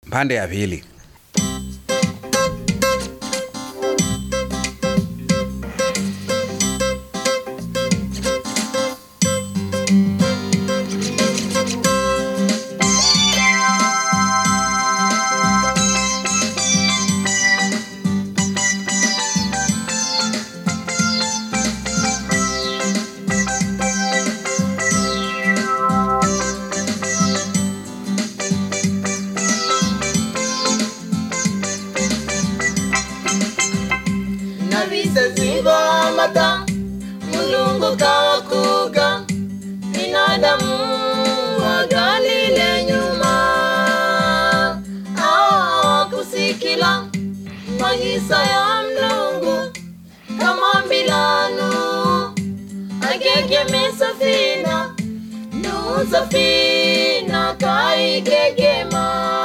mpande ya pili. na vizazi vya mata mulungu kawakuga binadamu wagalile nyuma awakusikila magisa ya mlungu kama mbilanu agegeme safina nu safina kaigegema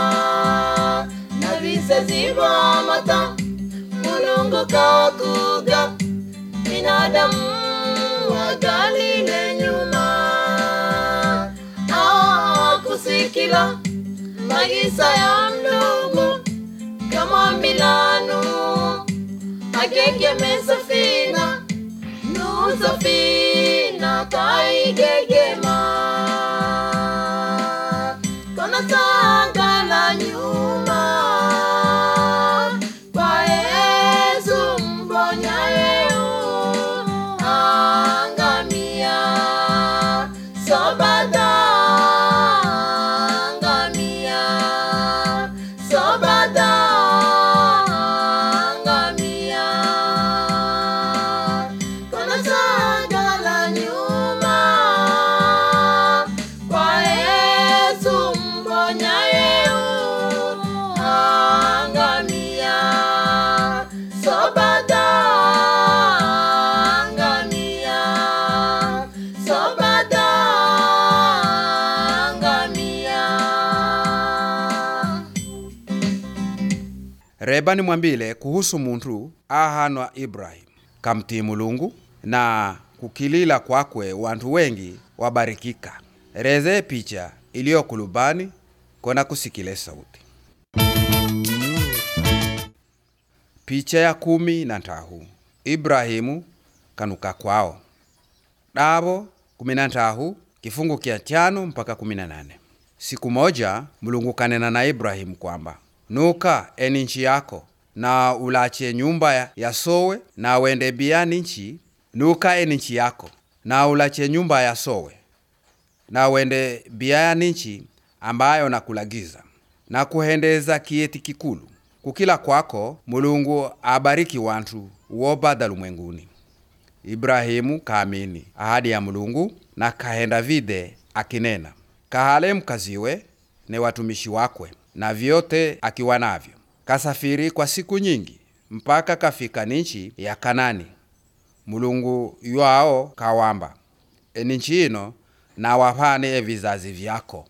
na vizazi vya mata mulungu kawakuga binadamu wagalile nyuma awakusikila magisa ya mlungu kama milanu agegeme safina nu safina kaigegema kona sangala nyuma kwa Yesu mponyaye angamia sobada angamia sobada angamia kona sangala nyuma kwa Yesu mponyaye angamia sobada angamia sobada angamia Reba nimwambile kuhusu muntu ahanwa Ibrahimu kamtii Mulungu na kukilila kwakwe wantu wengi wabarikika. Reze picha iliyo kulubani kona kusikile sauti. Picha ya kumi na ntahu Ibrahimu kanuka kwao davo kumi na ntahu kifungu kya tano mpaka kumi na nane. Siku moja Mulungu kanena na Ibrahimu kwamba nuka eni nchi yako na ulache nyumba ya- ya sowe na wende biani nchi nuka eni nchi yako na ulache nyumba ya sowe na wende biani nchi ambayo nakulagiza na kuhendeza kieti kikulu kukila kwako Mulungu abariki wantu wobada lumwenguni. Ibrahimu kaamini ahadi ya Mulungu na kahenda vide akinena, kahale mkaziwe ne watumishi wakwe na vyote akiwa navyo. Kasafiri kwa siku nyingi mpaka kafika ninchi ya Kanani. Mulungu ywao kawamba eninchi ino nawapane evizazi vyako.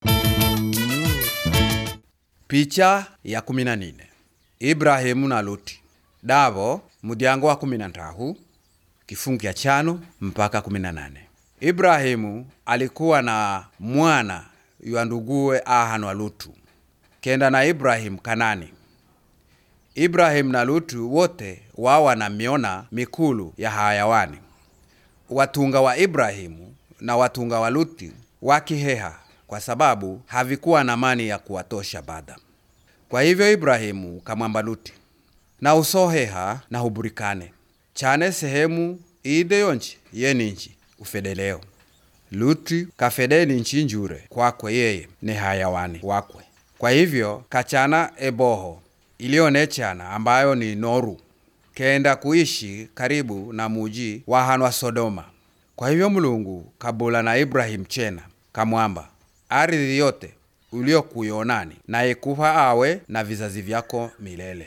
Picha ya kumi na nine Ibrahimu na Luti davo mudyango wa kumi na ntahu kifungu kya chano mpaka kumi na nane. Ibrahimu alikuwa na mwana ywa nduguwe ahanwa Lutu kenda na Ibrahimu Kanani. Ibrahimu na Lutu wote wawa na miona mikulu ya hayawani. Watunga wa Ibrahimu na watunga wa Luti wakiheha kwa sababu havikuwa na mani ya kuwatosha bada. Kwa hivyo Ibrahimu kamwamba Luti, na usoheha na huburikane chane sehemu ide yonchi yeni nchi ufedeleo. Luti kafedeni nchi njure kwakwe yeye ni hayawani wakwe. Kwa hivyo kachana eboho iliyonechana ambayo ni Noru kenda kuishi karibu na muji wa hanwa Sodoma. Kwa hivyo Mulungu kabula na Ibrahimu chena kamwamba, ardhi yote uliokuyonani na ikupa awe na vizazi vyako milele.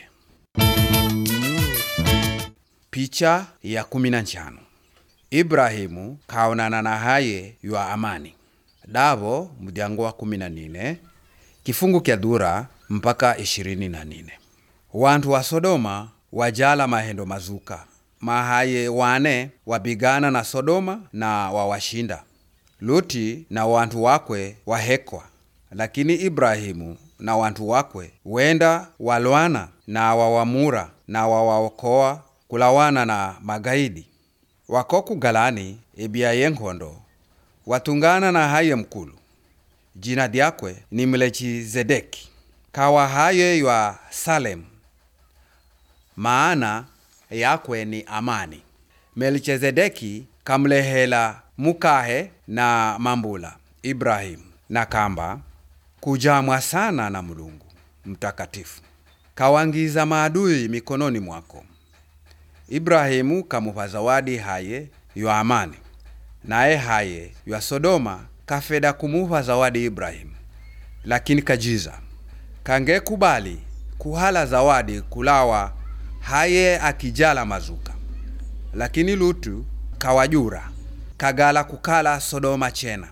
Picha ya kumi na nchano Ibrahimu kaonana na haye ywa amani davo mudyango wa kumi na nine kifungu kya dura mpaka ishirini na nine wantu wa Sodoma wajala mahendo mazuka mahaye wane wabigana na Sodoma na wawashinda. Luti na wantu wakwe wahekwa, lakini Ibrahimu na wantu wakwe wenda walwana na wawamura na wawaokoa kulawana na magaidi wako kugalani ebia yenkhondo watungana na haye mkulu jina dyakwe ni melechizedeki kawa haye ywa salemu maana yakwe ni amani melchizedeki kamlehela mukahe na mambula ibrahimu na kamba kujamwa sana na mulungu mtakatifu kawangiza maadui mikononi mwako ibrahimu kamupa zawadi haye ywa amani naye haye ywa sodoma kafeda kumupa zawadi ibrahimu lakini kajiza kangekubali kuhala zawadi kulawa haye akijala mazuka lakini lutu kawajura kagala kukala sodoma chena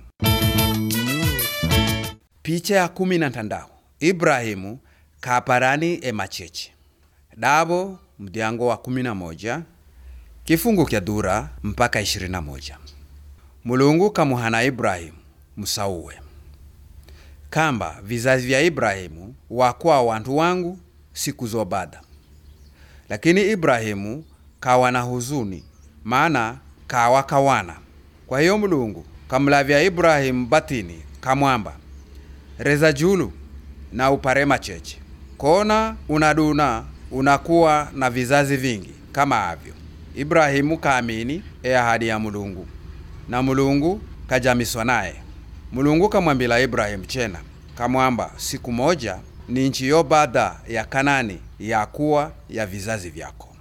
picha ya kumi na ntandao ibrahimu kaparani emacheche dabo mdiango wa kumi na moja kifungu kya dura mpaka ishirini na moja mulungu kamuhana ibrahimu musauwe kamba vizazi vya ibrahimu wakuwa wantu wangu siku zobada lakini ibrahimu kawa na huzuni maana kawa kawana kwa hiyo mulungu kamlavya ibrahimu batini kamwamba reza julu na upare macheche kona unaduna unakuwa na vizazi vingi kama avyo ibrahimu kaamini e ahadi ya mulungu na mulungu kajamiswa naye mulungu kamwambila ibrahimu chena kamwamba siku moja ni nchi yo bada ya kanani yakuwa ya vizazi vyako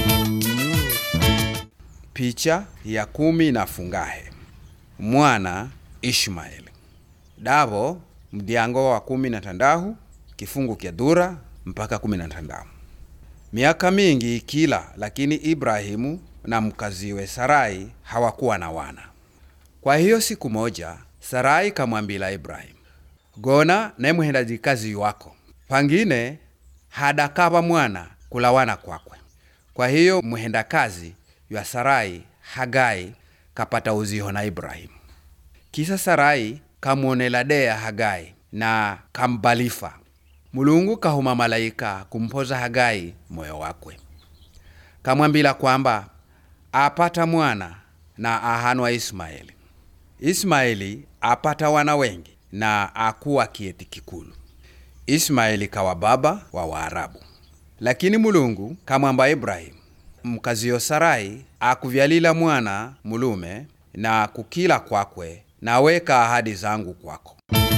picha ya kumi na fungahe mwana ishmaeli davo mdiango wa kumi na tandahu kifungu kya dura mpaka kumi na tandahu miaka mingi ikila lakini ibrahimu na mkaziwe sarai hawakuwa na wana kwa hiyo siku moja sarai kamwambila ibrahimu gona naye mhendaji kazi wako pangine hadakava mwana kulawana kwakwe kwa hiyo mhendakazi ywa sarai hagai kapata uziho na ibrahimu kisa sarai kamwonela deya hagai na kambalifa mulungu kahuma malaika kumpoza hagai moyo wakwe kamwambila kwamba apata mwana na ahanwa ismaeli ismaeli apata wana wengi na akuwa kieti kikulu ismaeli kawa baba wa waarabu lakini mulungu kamwamba ibrahimu mkaziyo sarai akuvyalila mwana mulume na kukila kwakwe naweka ahadi zangu kwako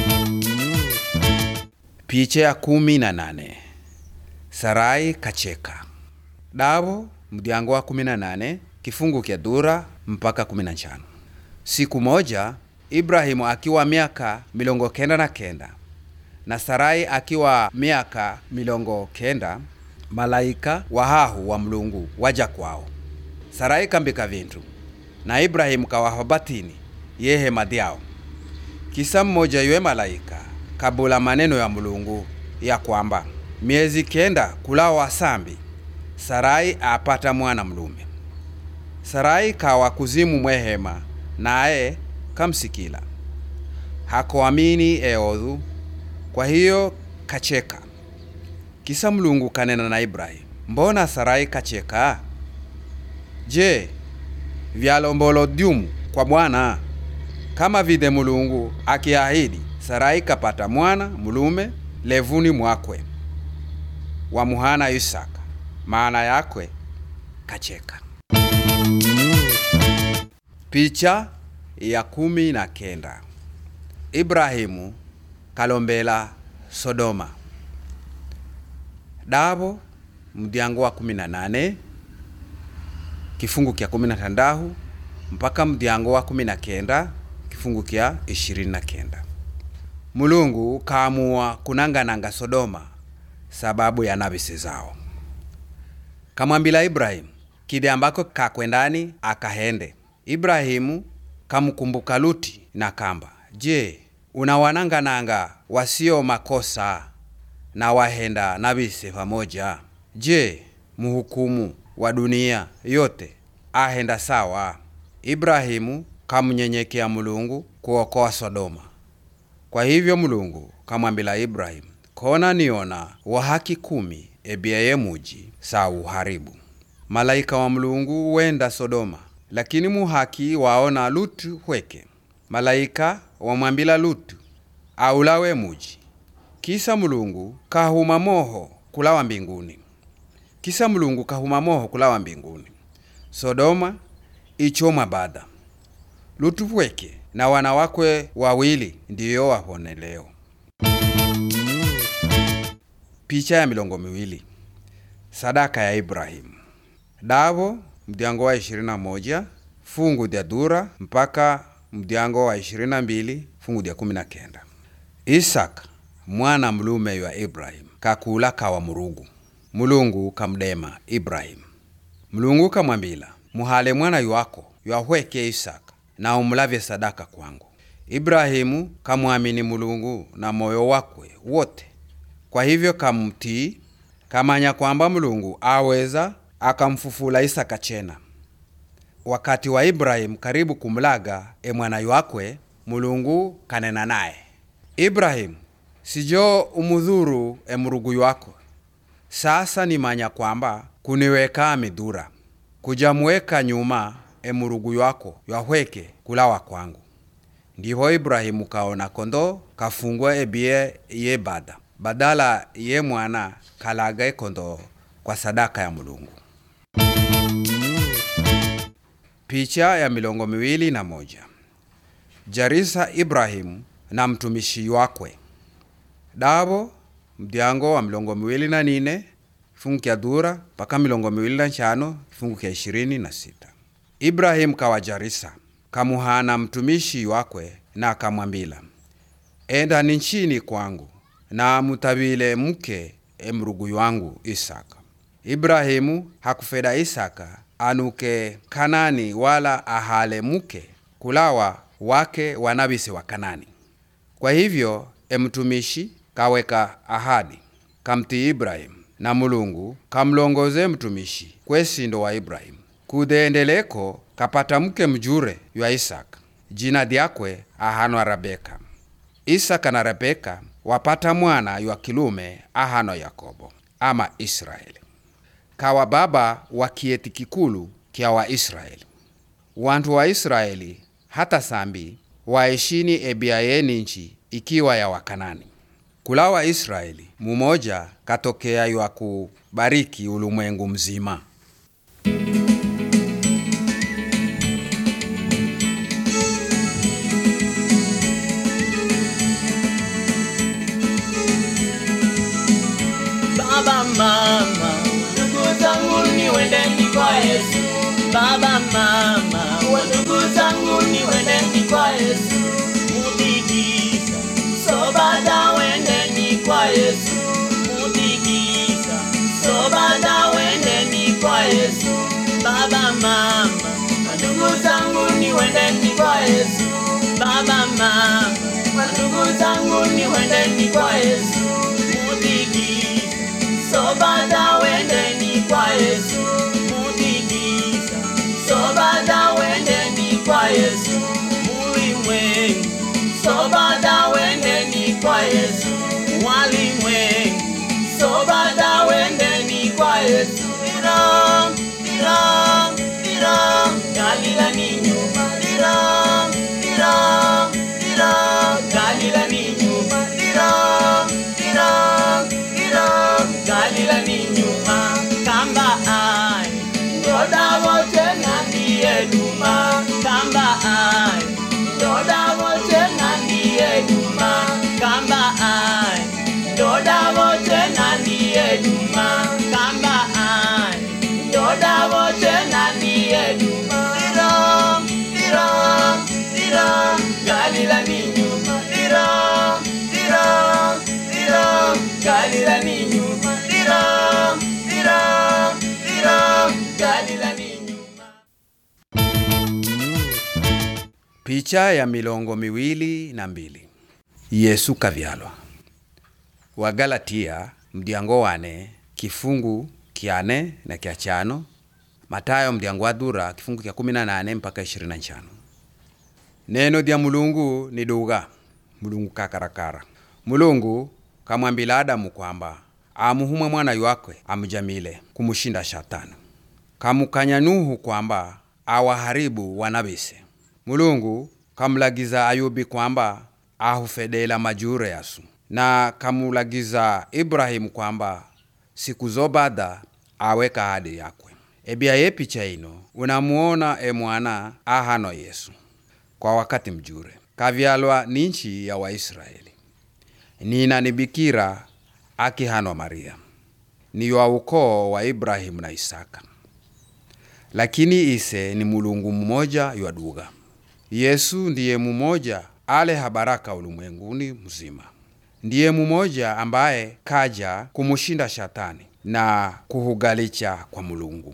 picha ya kumi na nane sarai kacheka davo mdiango wa kumi na nane kifungu kya dura mpaka kumi na nchano siku moja ibrahimu akiwa miaka milongo kenda na kenda na sarai akiwa miaka milongo kenda malaika wahahu wa mlungu waja kwao sarai kambika vintu na ibrahimu kawaha batini yehema dyao kisa mmoja ywe malaika kabula maneno ya mulungu ya kwamba miezi kenda kulawa sambi sarai apata mwana mlume sarai kawa kuzimu mwehema naye kamsikila hakoamini eodhu kwa hiyo kacheka kisa mlungu kanena na ibrahimu mbona sarai kacheka je vyalombolo dyumu kwa bwana kama vile mulungu akiahidi sarai kapata mwana mulume levuni mwakwe wamuhana isaka maana yakwe kacheka picha ya kumi na kenda ibrahimu kalombela sodoma davo mdiango wa kumi na nane kifungu kya kumi na tandahu mpaka mdiango wa kumi na kenda kifungu kya ishirini na kenda mulungu kaamua kunangananga sodoma sababu ya navisi zao kamwambila ibrahimu kide ambako kakwendani akahende ibrahimu kamkumbuka luti na kamba je unawanangananga wasio makosa na wahenda navise pamoja je muhukumu wa dunia yote ahenda sawa ibrahimu kamnyenyekea mulungu kuokoa sodoma kwa hivyo mulungu kamwambila ibrahimu kona niona wahaki kumi ebiaye muji sa uharibu malaika wa mlungu wenda sodoma lakini muhaki waona lutu hweke malaika wamwambila lutu aulawe muji kisa mulungu kahuma moho kulawa mbinguni kisa mulungu kahuma moho kulawa mbinguni sodoma ichomwa bada lutu hweke na wana wakwe wawili ndiyo wahone leo picha ya milongo miwili sadaka ya ibrahimu davo mdiango wa 21 fungu dya dura mpaka mdiango wa 22 fungu dya 19 isaka mwana mlume wa ibrahimu kakula kawa murugu mulungu kamdema ibrahimu mulungu kamwambila muhale mwana yuwako yuahweke isaka na umulavye sadaka kwangu ibrahimu kamwamini mulungu na moyo wakwe wote kwa hivyo kamtii kamanya kwamba mulungu aweza akamfufula isaka chena wakati wa ibrahimu karibu kumlaga emwana wakwe mulungu kanena naye ibrahimu sijo umudhuru emurugu wako sasa nimanya kwamba kuniweka midhura kujamuweka nyuma emurugu wako yahweke kulawa kwangu ndiho ibrahimu kaona kondo kafungwa ebie ye bada badala ye mwana kalaga ekondo kwa sadaka ya mulungu picha ya milongo miwili na moja jarisa ibrahimu na mtumishi wakwe davo mdiango wa milongo miwili na nine kifungu kya dura mpaka milongo miwili na nchano kifungu kya ishirini na sita ibrahimu kawajarisa kamuhana mtumishi wakwe na akamwambila enda ni nchini kwangu na mutavile mke emrugu wangu isaka ibrahimu hakufeda isaka anuke kanani wala ahale mke kulawa wake wanavisi wa kanani kwa hivyo emtumishi kaweka ahadi kamtii ibrahimu na mulungu kamlongoze mtumishi kwesindo wa ibrahimu kudeendeleko kapata mke mjure ywa isaka jina dyakwe ahanwa rabeka isaka na rebeka wapata mwana ywa kilume ahano yakobo ama israeli kawa baba wa kieti kikulu kya waisraeli wantu wa israeli hata sambi waeshini ebiayeni nchi ikiwa ya wakanani kula wa israeli mumoja katokea ywa kubariki ulimwengu mzima Baba mama, ndugu zangu niwendeni kwa Yesu. Baba mama, ndugu zangu niwendeni kwa Yesu. Mudigisa, sobada wendeni kwa Yesu. Mudigisa, sobada wendeni kwa Yesu. Baba mama, ndugu zangu niwendeni kwa Yesu. Baba mama, ndugu zangu niwendeni kwa Yesu. Mudigisa, sobada wendeni kwa Yesu. Mudigisa, sobada wendeni kwa Yesu. Mulimwengu, sobada wendeni kwa Yesu. Walimwengu, sobada wendeni kwa Yesu. Dira, dira, dira, Galila ni nyuma. Dira, dira, dira, Galila ni nyuma. Dira, dira, dira, Galila ni nyuma. Kamba ai, ndoda wote na ndiye duma. Kamba ai, ndoda wote na ndiye duma. Kamba ai, ndoda wote na ndiye duma. Kamba ai, ndoda wote na ndiye duma. Dira, dira, dira, Galila ni nyuma. Dira, dira, dira, Galila ni nyuma. Dira, dira, dira, Galila ni nyuma. picha ya milongo miwili na mbili yesu kavyalwa wagalatia mdiango wane kifungu kyane na kya chano matayo mdiango wa dura kifungu kya 18 mpaka 25 neno dya mulungu ni duga mulungu kakarakara mulungu kamwambila adamu kwamba amuhumwe mwana yuwakwe amujamile kumushinda shatani kamukanya nuhu kwamba awaharibu wanabise mulungu kamulagiza ayubi kwamba ahufedela majure yasu na kamulagiza ibrahimu kwamba siku zobada aweka ahadi yakwe ebya ye picha ino unamuona e mwana ahano yesu kwa wakati mjure kavyalwa ni nchi ya waisraeli nina ni bikira akihanwa maria ni wa ukoo wa ibrahimu na isaka lakini ise ni mulungu mmoja ywaduga yesu ndiye mumoja ale habaraka ulimwenguni mzima ndiye mumoja ambaye kaja kumushinda shatani na kuhugalicha kwa mulungu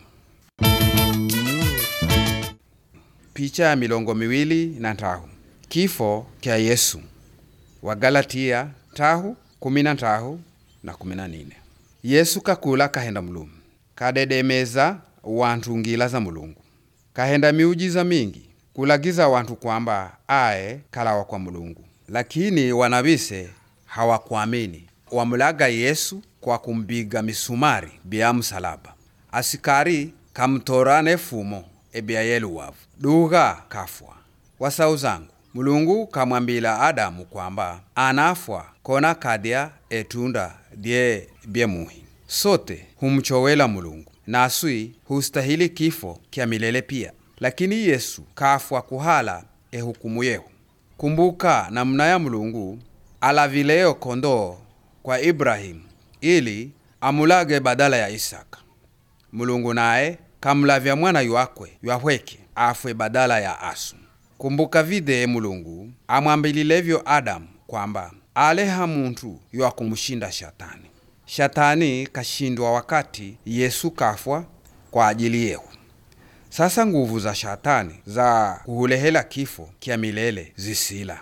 picha ya milongo miwili na ntahu kifo kya yesu wagalatia tahu kumi na ntahu na kumi na nine yesu kakula kahenda mulumu kadedemeza wantu ngila za mulungu kahenda miujiza mingi kulagiza wantu kwamba aye kalawa kwa mulungu lakini wanavise hawakuamini wamulaga yesu kwa kumbiga misumari bya msalaba asikari kamtorane fumo ebya yeluwavu duga kafwa wasau zangu mulungu kamwambila adamu kwamba anafwa kona kadya etunda dye byemuhi sote humchowela mulungu naswi hustahili kifo kya milele pia lakini yesu kafwa kuhala ehukumu yehu kumbuka namna ya mulungu alavileyo kondoo kwa ibrahimu ili amulage badala ya isaka mulungu naye kamlavya mwana yuakwe yahweke afwe badala ya asu kumbuka vide mulungu amwambililevyo adamu kwamba aleha muntu ywakumushinda shatani shatani kashindwa wakati yesu kafwa kwa ajili yehu sasa nguvu za shatani za kuhulehela kifo kya milele zisila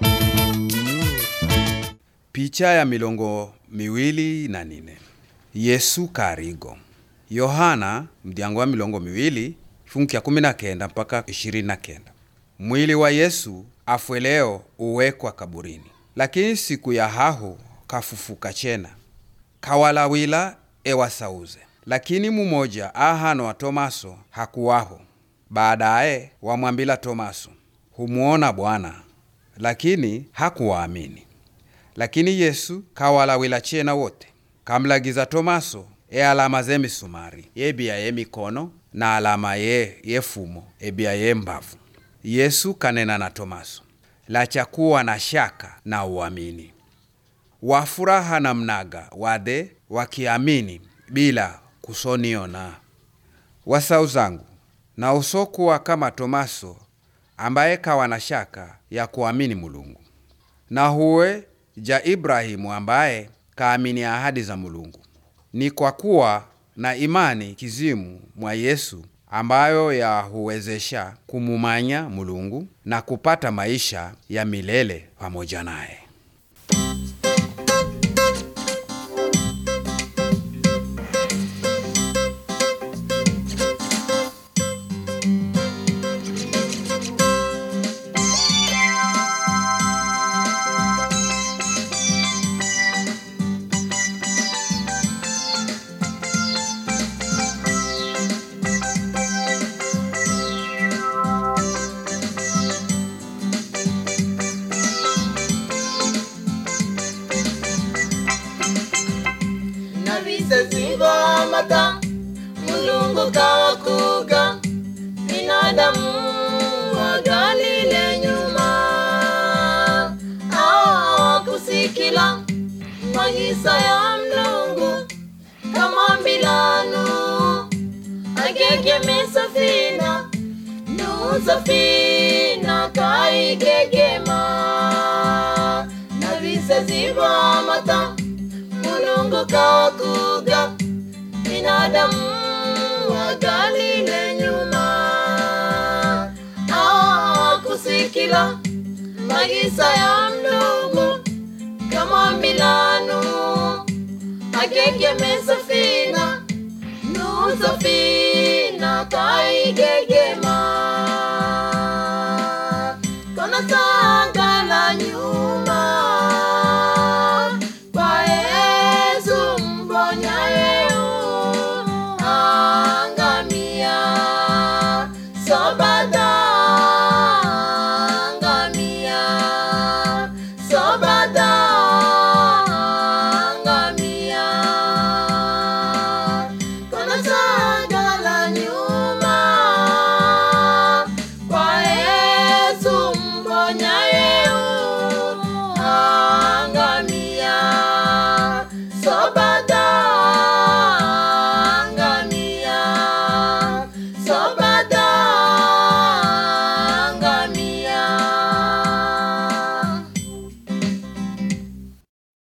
picha ya milongo miwili na nine yesu karigo yohana mdyango wa milongo miwili fungu kya kumi na kenda mpaka ishirini na kenda mwili wa yesu afweleo uwekwa kaburini lakini siku ya hahu kafufuka chena kawalawila ewasauze lakini mumoja ahano wa tomaso hakuwaho baadaye wamwambila tomaso humuona bwana lakini hakuwaamini lakini yesu kawalawila chena wote kamlagiza tomaso e alama ze misumari yebia ye mikono na alama ye yefumo ebia ye mbavu yesu kanena na tomaso lachakuwa na shaka na uamini wafuraha na mnaga wade wakiamini bila kusoniona wasau zangu na usokuwa kama tomaso ambaye kawa na shaka ya kuamini mulungu na huwe ja ibrahimu ambaye kaamini ahadi za mulungu ni kwa kuwa na imani kizimu mwa yesu ambayo yahuwezesha kumumanya mulungu na kupata maisha ya milele pamoja naye na visasi vya amata mulungu kawakuga binadamu wagalile nyuma awakusikila magisa ya mlungu kama mbilanu agegeme safina nu safina kaigegema na visasi vya amata mulungu kawakuga binadamu wagalile nyuma awakusikila magisa ya mlungu kama milanu akekemesa